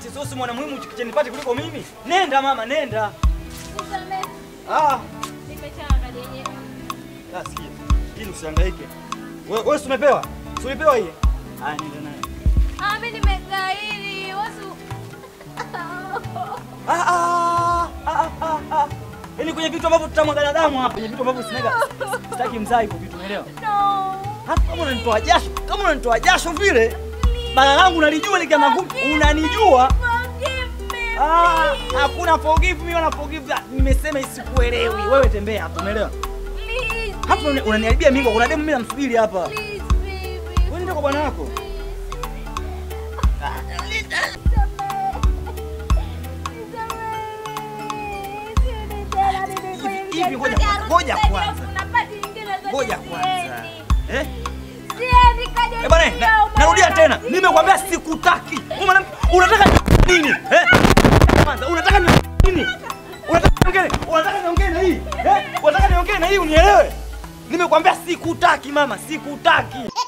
nipate sosi mwana muhimu chikiche nipate kuliko mimi. Nenda mama, nenda. Nisamehe. Ah, Nimechanga yenyewe. ah sikia. Hili usihangaike. Wewe wewe si umepewa? Si ulipewa hii? Ah, nenda naye. Ah, mimi nimegairi. Wasu. Ah ah ah ah ah. Yaani kwenye vitu ambavyo tutamwaga damu hapa, kwenye vitu ambavyo sinaga. Sitaki mzaa hivyo vitu, umeelewa? No. Hata kama unanitoa jasho, kama unanitoa jasho vile, bala langu unalijua likiama ngumi, unanijua. Forgive me. Ah, please. hakuna forgive mimi wala forgive. that. Nimesema isikuelewi. Wewe tembea hapo, umeelewa? Please. Hapa unani- unaniharibia mingo, kuna demu mimi namsubiri hapa. Please, baby. Wewe nenda kwa bwana wako. Hivi- hivi ngoja kwanza, ngoja kwanza. Ngoja kwanza. Eh? Eh bwana, na- narudia tena. Nimekwambia sikutaki. Wewe mwanamke, unataka nini? Eh? Kwanza unataka ni- nini? Unataka niongee? Unataka niongee na hii? Eh? Unataka niongee na hii unielewe? Nimekwambia sikutaki mama, sikutaki.